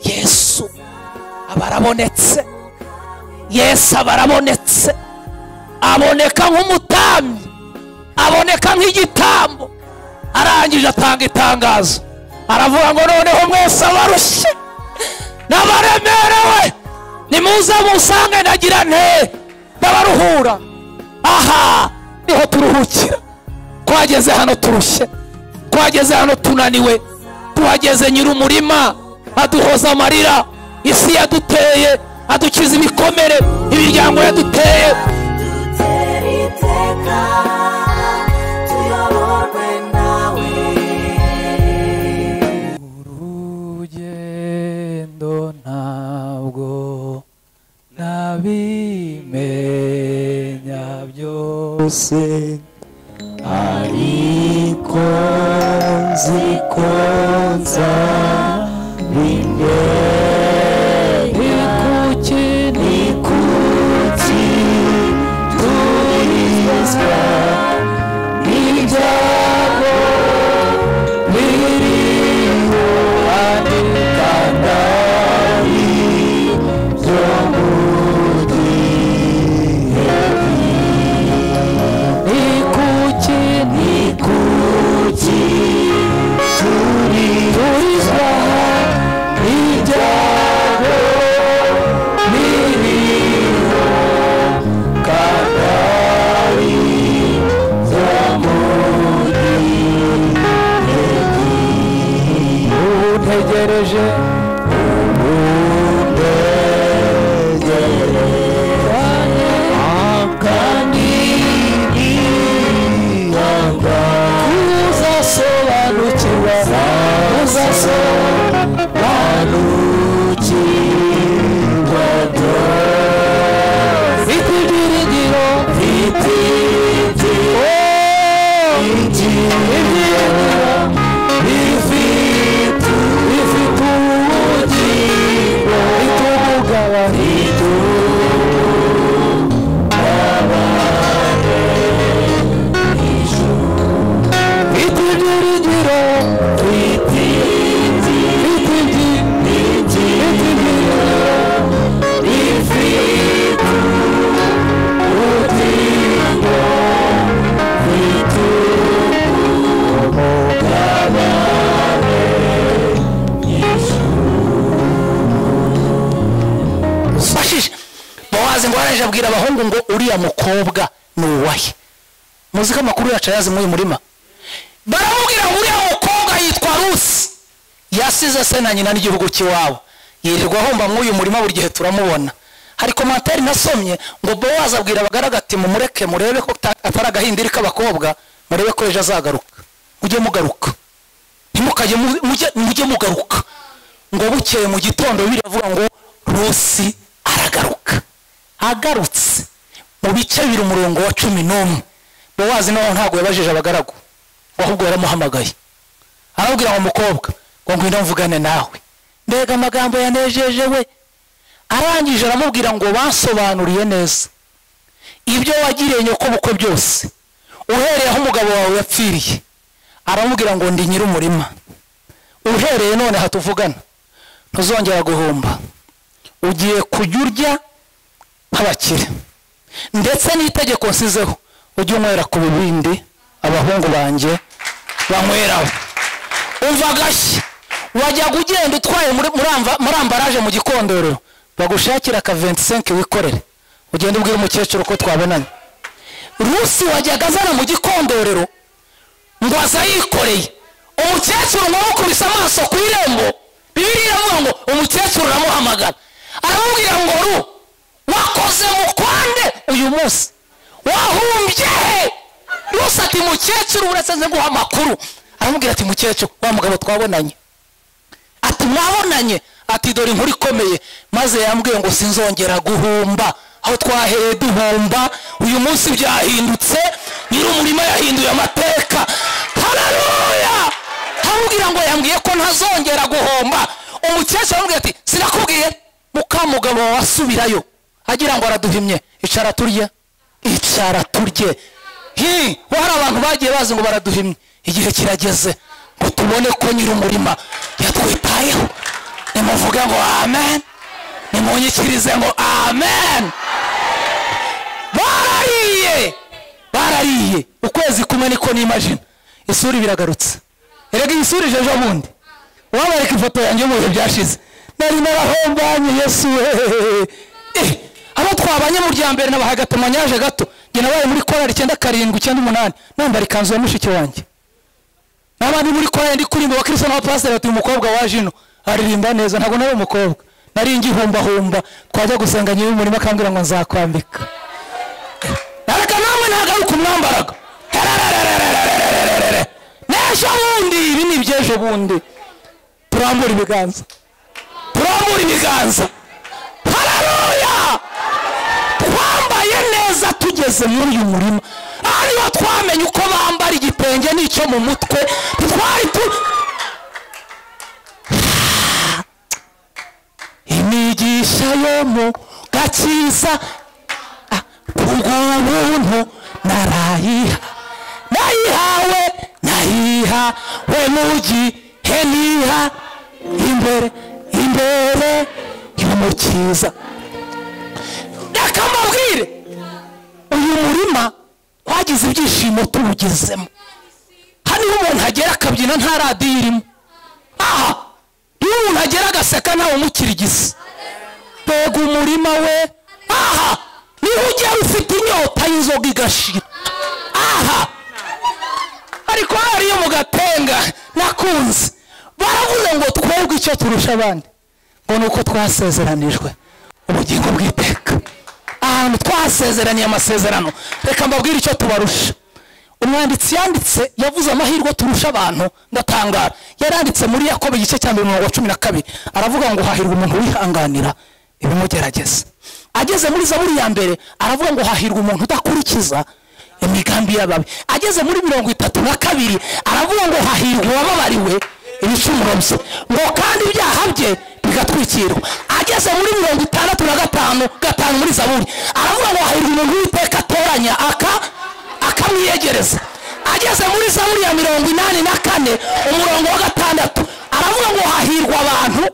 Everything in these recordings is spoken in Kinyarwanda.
yesu aba arabonetse yesu aba arabonetse aboneka nk'umutambyi aboneka nk'igitambo arangije atanga itangazo aravuga ngo noneho mwese abarushye n'abaremerewe nimuze musange nagira nte n'abaruhura aha niho turuhukira twageze hano turushye twageze hano tunaniwe tuhageze nyir'umurima aduhoza amarira isi yaduteye adukiza ibikomere imiryango yaduteye urugendo ntabwo nabimenya byose ariko nzi ko nzabimenya ni kuki ni kuki turizwa n'ibyago biriho hano kandari byo mu gihe ni kuki ni kuki turizwa n'ibyago biriho kandari byo mu untegereje uzasobanukirwa uzasobanukirwa ibyiringiro ibyiringiro ibyiringiro bifite bifite ubugingo bitumugabanira bifite ibyiringiro bifite ibyiringiro bifite ubugingo bitumugabanira bashije bowazi ngo waraje abwira abahungu ngo uriya mukobwa ni uwahe muzi ko amakuru yacu ayazi muri uyu murima baramubwira ngo uriya mukobwa yitwa rusi yasize se na nyina n'igihugu cy'iwabo yirirwa ahomba muri uyu murima buri gihe turamubona hari komantere nasomye ngo bowazi abwira abagaragu ati mumureke murebe ko ta- atari agahindiri k'abakobwa murebe ko ejo azagaruka mujye mugaruka ntimukajye mu- mujye- mujye mugaruka ngo bukeye mu gitondo biravuga ngo rusi aragaruka agarutse mu bice biri umurongo wa cumi n'umwe bowazi nawe ntabwo yabajije abagaragu ngo ahubwo yaramuhamagaye arabwira ngo mukobwa ngo ngwino mvugane nawe mbega amagambo yanejeje we arangije aramubwira ngo bansobanuriye neza ibyo wagiriye nyokobukwe byose uhereye aho umugabo wawe yapfiriye aramubwira ngo ndi nyir'umurima uhereye none aha tuvugana ntuzongera guhomba ugiye kujya urya nk'abakire ndetse n'itegeko nsizeho ujye unywera ku bibindi abahungu banjye banyweraho umva agashyi wajyaga ugenda utwaye muri muri amba- muri ambaraje mu gikondorero bagushakira aka 25 wikorere ugende ubwire umukecuru ko twabonanye rusi wajyaga azana mu gikondorero ngo aza yikoreye umukecuru ngo amukubise amaso ku irembo bibiri iravuga ngo umukecuru aramuhamagara aramubwira ngo ru wakoze mukwande uyu munsi wahumbye he yose ati mukecuru uretse nzi guha amakuru aramubwira ati mukecuru wa mugabo twabonanye ati mwabonanye ati dore inkuru ikomeye maze yambwiye ngo sinzongera guhumba aho twahereye duhumba uyu munsi byahindutse nyir'umurima yahinduye amateka hararuya hamubwira ngo yambwiye ko ntazongera guhomba umukecuru aramubwira ati sinakubwiye mukamugabo wawe asubirayo agira ngo araduhimye icara turye icara turye hi ho hari abantu bagiye bazi ngo baraduhimye igihe kirageze ngo tubone ko nyir'umurima yatwitayeho nimuvuge ngo amen nimunyikirize ngo amen barariye barariye ukwezi kumwe niko nimajina isura biragarutse erega iyi sura ijeje bundi wabareka ifoto yanjye mu bihe byashize nari narahombanyi yesu we Eh, abo twabanye mu rya mbere nabahaye agatemanyaje gato njye nabaye muri korali icyenda karindwi icyenda umunani nambara ikanzu ya mushiki wanjye n'abandi muri korali ndi kuririmba abakristo n'abapasiteri bati uyu mukobwa waje ino aririmba neza ntabwo nari umukobwa nari ngihumbahumba twajya gusenga nyiri umurima akambwira ngo nzakwambika areka namwe ntagaruka umwambaraga Hererererererererere. n'ejo bundi ibi ni iby'ejo bundi turambura ibiganza turambura ibiganza hararuya twambaye neza tugeze muri uyu murima ariyo twamenye uko bambara igitenge n'icyo mu mutwe twari tu imigisha yo mu gakiza ubwo buntu narayiha nayihawe nayihawe mu gihe niha imbere imbere y'umukiza reka mbabwire uyu murima wagize ibyishimo tuwugezemo hano iyo umuntu agera akabyina nta radiyo irimo aha iyo umuntu agera agaseka ntawe umukirigisa mbega umurima we aha niho ugera ufite inyota y'inzoga igashira aha ariko hari iyo mu gatenga nakunze baravuze ngo twebwe icyo turusha abandi ngo ni uko twasezeranijwe ubugingo bw'iteka ahantu twahasezeraniye amasezerano reka mbabwire icyo tubarusha umwanditsi yanditse yavuze amahirwe turusha abantu ndatangara yaranditse muri yakobo igice cya mbere umurongo wa cumi na kabiri aravuga ngo hahirwa umuntu wihanganira ibimugerageza ageze muri zaburi ya mbere aravuga ngo hahirwa umuntu udakurikiza imigambi y'ababi ageze muri mirongo itatu na kabiri aravuga ngo hahirwa uwababariwe ibicumuro bye ngo kandi ibyaha bye bigatwikirwa ageze muri mirongo itandatu na gatanu gatanu muri zaburi aravuga ngo hahirwa umuntu w'iteka atoranya aka akamwiyegereza ageze muri zaburi ya mirongo inani na kane umurongo wa gatandatu aravuga ngo hahirwa abantu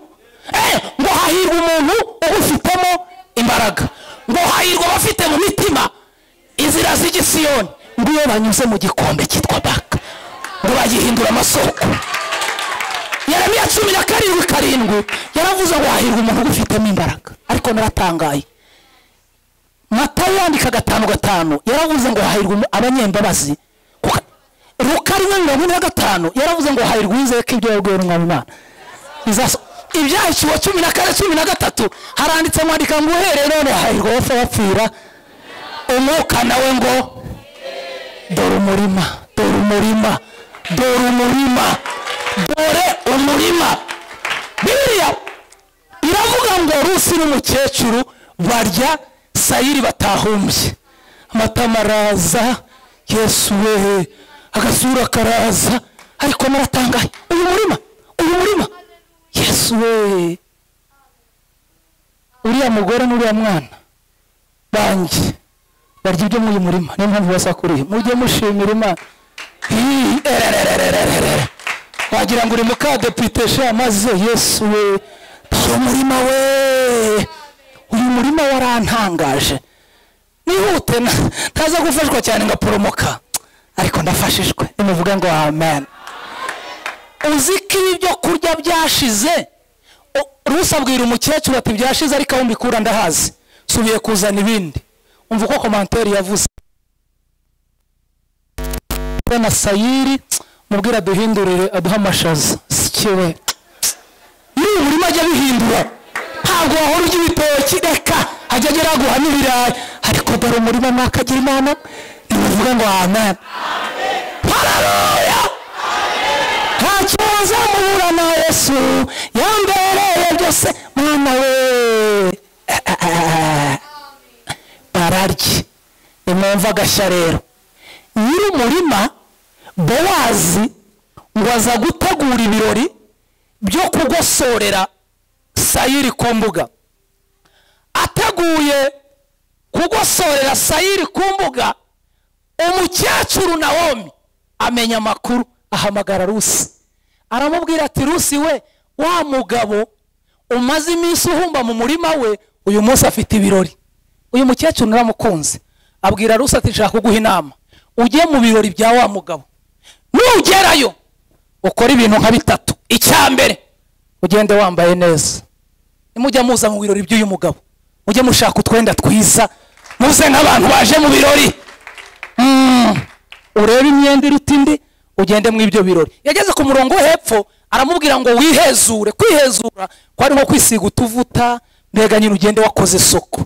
eh, ngo hahirwa umuntu ubifitemo imbaraga ngo hahirwa abafite mu mitima inzira z'igisiyoni ngo iyo banyuze mu gikombe cyitwa baka ngo bagihindura amasoko yeremiya cumi na karindwi karindwi yaravuze ngo hahirwa umuntu ubifitemo imbaraga ariko naratangaye matayo yandika gatanu gatanu yaravuze ngo hahirwa umu- abanyembabazi Kuka- luka rimwe mirongo ine na gatanu yaravuze ngo hahirwa uwizeye ko ibyo yabwiwe n'umwami imana Bizaso- ibyahiciwe cumi na kane cumi na gatatu haranditse mwandika ngo uhereye none hahirwa abapfa bapfira umwuka nawe ngo dore umurima dore umurima dore umurima dore umurima biriya iravuga ngo rusi n'umukecuru barya sayiri batahumbye amatama araza yesu we agasura karaza ariko naratangaye uyu murima uyu murima yesu we uriya mugore n'uriya mwana banjye barya ibyo muri uyu murima niyo mpamvu basakuriye mujye mushimira imana Ii, ererererererere. wagira ngo uri mukadepite sha maze yesu we dore umurima we uyu murima warantangaje nihute na- ntaza gufashwa cyane ngaporomoka ariko ndafashijwe nimuvuga ngo amen uzi ko ibyo kurya byashize U- rusi abwira umukecuru ati byashize ariko aho mbikura ndahazi subiye kuzana ibindi umva uko komanteri yavuze na sayiri mubwira aduhindurire aduhe amashaza sikiwe muri uyu murima ajya bihindura ntabwo wahora urya ibitoki reka ajya agera guhamo ibirayi ariko dore umurima mwakagira imana ntibivuga ngo amen hararuya nta kibazo muhura na yesu yambereye byose mwana we bararye nimwumva agashya rero nyir'umurima bowazi ngo aza gutegura ibirori byo kugosorera sayiri ku mbuga ateguye kugosorera sayiri ku mbuga umukecuru nawomi amenya amakuru ahamagara rusi aramubwira ati rusi we wa mugabo umaze iminsi uhumba mu murima we uyu munsi afite ibirori uyu mukecuru naramukunze abwira rusi ati nshaka kuguha inama ujye mu birori bya wa mugabo nugerayo ukora ibintu nka bitatu icya mbere ugende wambaye neza nimujya muza mu birori by'uyu mugabo mujye mushaka utwenda twiza muze nk'abantu baje mu birori Mm. urebe imyenda iruta indi ugende mu ibyo birori yageze ku murongo wo hepfo aramubwira ngo wihezure kwihezura kwari nko kwisiga utuvuta mbega nyine ugende wakoze isoko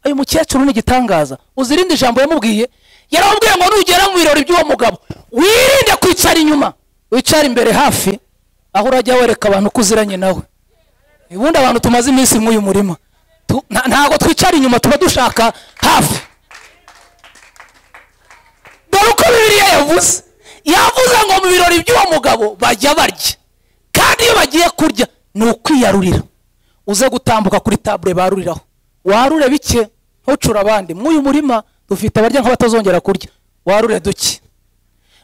uyu mukecuru ni igitangaza uzi irindi jambo yamubwiye yaramubwiye ngo nugera mu birori by'uwo mugabo wirinde kwicara inyuma wicara imbere hafi aho urajya wereka abantu ko uziranye nawe ubundi abantu tumaze iminsi nk'uyu murima Tu- nta- ntabwo twicara inyuma tuba dushaka hafi dore uko bibiliya yavuze yavuze ngo mu birori by'uwo mugabo bajya barya kandi iyo bagiye kurya ni ukwiyarurira uze gutambuka kuri tabure baruriraho warure bike ntucure abandi mw'uyu murima dufite abarya nk'abatazongera kurya warure duke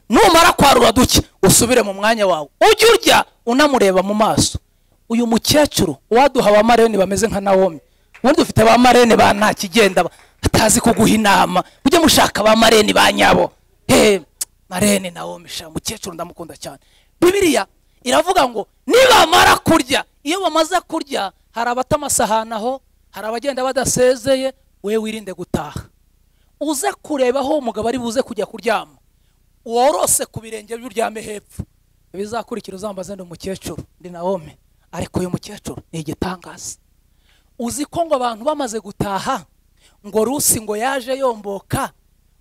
numara kwarura duke usubire mu mwanya wawe ujye urya unamureba mu maso uyu mukecuru waduha ba marene bameze nka nawomi ubundi dufite ba marene ba nta kigenda ba- batazi kuguha inama mujye mushaka ba marene ba nyabo he marene nawomi sha mukecuru ndamukunda cyane bibiliya iravuga ngo nibamara kurya iyo bamaze kurya hari abata amasahani aho hari abagenda badasezeye we wirinde gutaha uze kureba aho umugabo ari buze kujya kuryama worose ku birenge by'uryame hepfo ibizakurikira uzambaze ndi umukecuru ndi nawomi ariko uyu mukecuru ni igitangaza uzi ko ngo abantu bamaze gutaha ngo rusi ngo yaje yomboka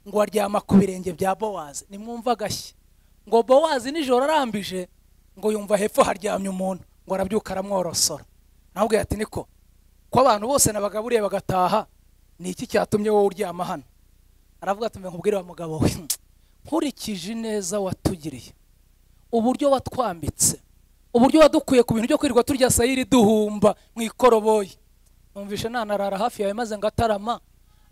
ngo aryama ku birenge bya bowazi nimwumva agashyi ngo bowazi nijoro arambije ngo yumva hepfo haryamye umuntu ngo arabyuka aramworosora nawe ati niko ko abantu bose nabagaburiye bagataha ni iki cyatumye wowe uryama hano aravuga ati mbere wa mugabo we nkurikije ineza watugiriye uburyo watwambitse uburyo wadukuye ku bintu byo kwirirwa turya sayiri duhumba mu ikoroboyi numvishe nanarara hafi yawe maze ngatarama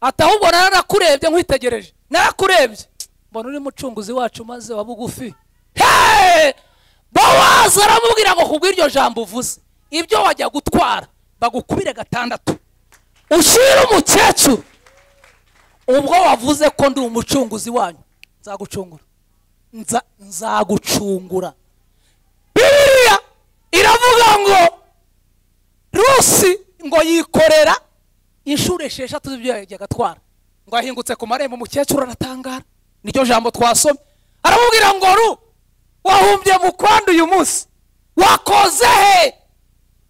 ati ahubwo naranakurebye nkwitegereje narakurebye mbona uri mucunguzi wacu maze wa bugufi Hey! bowazi aramubwira ngo kubw'iryo jambo uvuze ibyo wajya gutwara bagukubire gatandatu ushyire umukecuru ubwo wavuze ko ndi umucunguzi wanyu nzagucungura Nza- nzagucungura bibiliya iravuga ngo rusi ngo yikorera inshuro esheshatu z'ibyo yajyaga atwara ngo yahingutse ku marembo umukecuru aratangara niryo jambo twasomye aramubwira ngo ru wahumbye mu kwandi uyu munsi wakoze he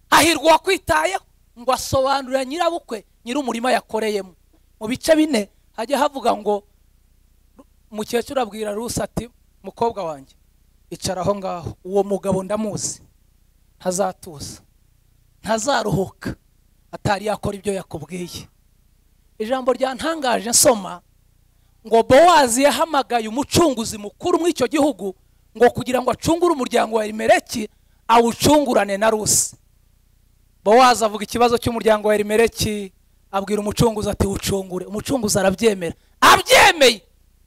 hahirwa uwakwitayeho ngo asobanurira nyirabukwe nyir'umurima yakoreyemo mu bice bine hajya havuga ngo mukecuru abwira rusi ati mukobwa wanjye icara aho ngaho uwo mugabo ndamuzi ntazatuza ntazaruhuka atari yakora ibyo yakubwiye ijambo ryantangaje nsoma ngo bowazi yahamagaye umucunguzi mukuru muri icyo gihugu ngo kugira ngo acungure umuryango wa elimeleki awucungurane na rusi bowazi avuga ikibazo cy'umuryango wa elimeleki abwira umucunguzi ati wucungure umucunguzi arabyemera abyemeye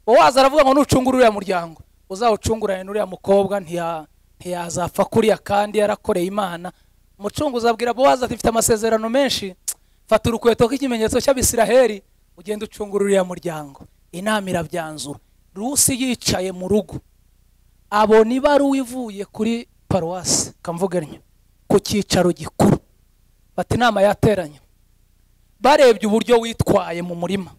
bowazi aravuga ngo nucungure uriya muryango uzawucungurane n'uriya mukobwa ntiya- ntiyazapfa kuriya kandi yarakoreye imana umucunguzi abwira bowazi ati mfite amasezerano menshi fata urukweto nk'ikimenyetso cy'abisiraheli ugende ucungure uriya muryango inama irabyanzura rusi yicaye mu rugo abona ibaruwa ivuye kuri paruwasi kamvugannyo ku cyicaro gikuru bati inama yateranye barebye uburyo witwaye mu murima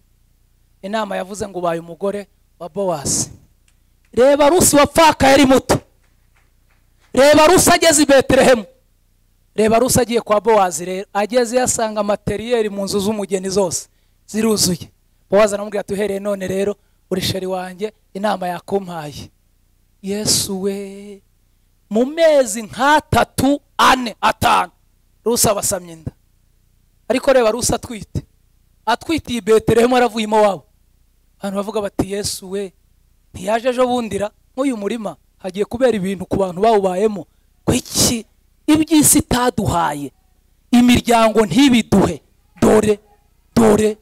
inama yavuze ngo ubaye umugore wa bowazi reba rusi wapfaka yari muto reba rusi ageze i betelehemu reba rusi agiye kwa bowazi rero ageze yasanga materiyeri mu nzu z'umugeni zose ziruzuye bowazi aramubwira ati uhereye none rero uri sheri wanjye inama yakumpaye yesu we mu mezi nk'atatu ane atanu rusi abasamye inda ariko reba rusi atwite atwitiye i betelehemu aravuyemo wabo abantu bavuga bati yesu we ntiyaje ejo bundira nk'uyu murima hagiye kubera ibintu ku bantu bawubayemo kwiki iby'isi itaduhaye imiryango ntibiduhe dore dore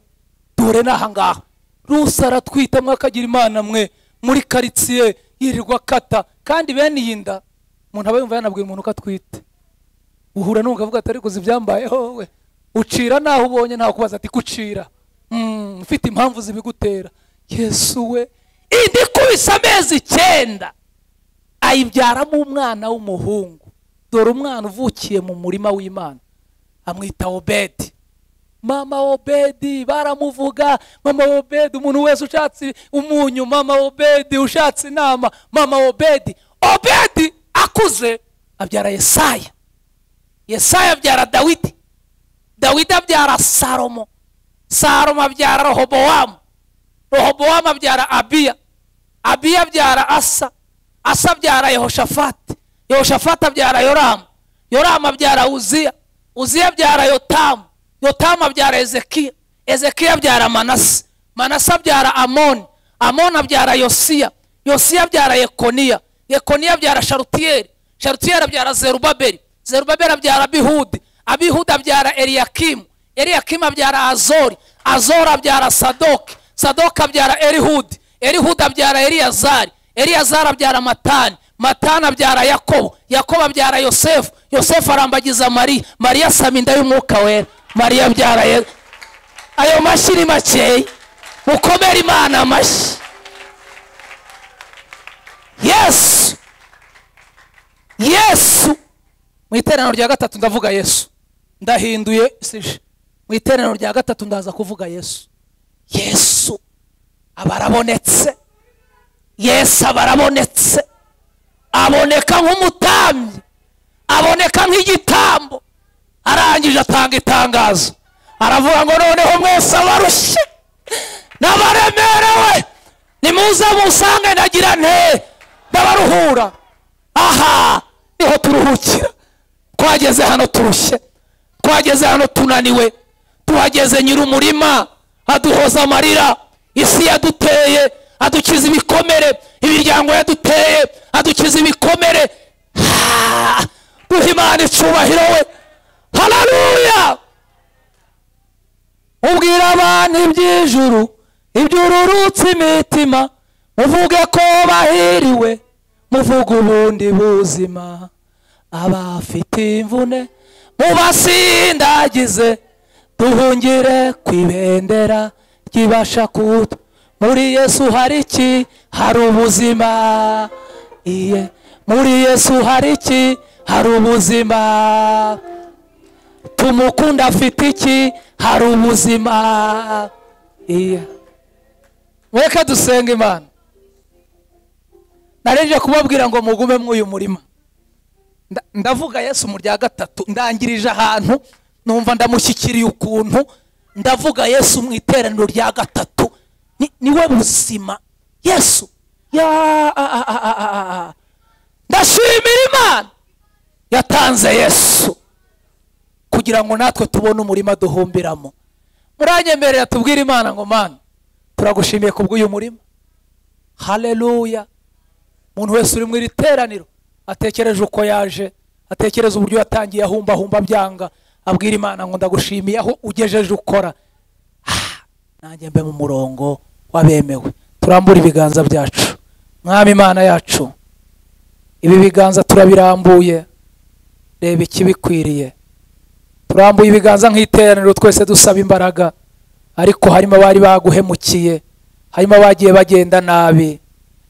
dore ni ahangaha rusa aratwita mwakagira imana mwe muri karitsiye yirirwa akata kandi bene iyi nda umuntu aba yumva yanabwira umuntu ko atwite uhura n'umugabo uvuga ati ariko uzi ibyambayeho we ucira naho ubonye ntawe kubaza ati kucira Mm, ufite impamvu zibigutera yesu we idikubise amezi icyenda ayibyaramo umwana w'umuhungu dore umwana uvukiye mu murima w'imana amwita obedi mama obedi baramuvuga mama obedi umuntu wese ushatse umunyu mama obedi ushatse inama mama obedi obedi akuze abyara yesaya yesaya abyara dawidi dawidi abyara salomo salomo abyara rehobowamu rehobowamu abyara abiya abiya abyara asa asa abyara yehoshafati yehoshafati abyara yoramu yoramu abyara uziya uziya abyara yotamu yotamu abyara ezekiya ezekiya abyara manase manase abyara amoni amoni abyara yosiya yosiya abyara yekoniya yekoniya abyara sharutiyeri sharutiyeri abyara zerubabeli zerubabeli abyara abihudi abihudi abyara eliyakimu eliyakimu abyara azori azori abyara sadoki sadoki abyara erihudi erihudi abyara eliyazari eliyazari abyara matani matani abyara yakobo yakobo abyara yosefu yosefu arambagiza mariya mariya asaba inda y'umwuka wera mariya abyara Ye- ayo mashyi ni makeya mukomere imana amashyi yesu yesu mu iteraniro rya gatatu ndavuga yesu ndahinduye sije mu iteraniro rya gatatu ndaza kuvuga yesu yesu aba arabonetse yesu aba arabonetse aboneka nk'umutambyi aboneka nk'igitambo arangije atanga itangazo aravuga ngo noneho mwese abarushye n'abaremerewe nimuze musange nagira nte ndabaruhura aha niho turuhukira twageze hano turushye twageze hano tunaniwe tuhageze nyir'umurima aduhoza amarira isi yaduteye adukiza ibikomere imiryango yaduteye adukiza ibikomere Ah, duha imana icubahiro we hararuya ubwira abantu iby'ijuru iby'ururutse imitima muvuge ko bahiriwe muvuge ubundi buzima abafite imvune mubasindagize duhungire ku ibendera ryibasha kuta muri yesu hari iki hari ubuzima iye muri yesu hari iki hari ubuzima tumukunda afite iki hari ubuzima iya mureke dusenga imana narenje kubabwira ngo mugume mw'uyu murima Nda- ndavuga yesu mu rya gatatu ndangirije ahantu numva ndamushyikiriye ukuntu ndavuga yesu mu iteraniro rya gatatu Ni- niwe buzima yesu ya a- a- a- a- a- a- a. ndashimira imana yatanze yesu kugira ngo natwe tubone umurima duhumbiramo muranyemerera tubwire imana ngo mana turagushimiye ku bw'uyu murima haleluya umuntu wese uri mu iri teraniro atekereje uko yaje atekereza uburyo yatangiye ahumbahumba byanga abwira imana ngo ndagushimiye aho ugejeje ukora Ah, nanjye mbe mu murongo w'abemewe turambure ibiganza byacu mwami imana yacu ibi biganza turabirambuye reba ikibikwiriye turambuye ibiganza nk'iteraniro twese dusaba imbaraga ariko harimo abari baguhemukiye harimo abagiye bagenda nabi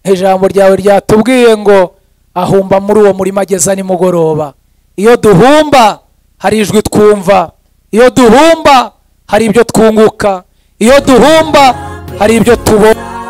ijambo ryawe ryatubwiye ngo ahumba muri uwo murima ageza nimugoroba iyo duhumba hari ijwi twumva iyo duhumba hari ibyo twunguka iyo duhumba hari ibyo tubona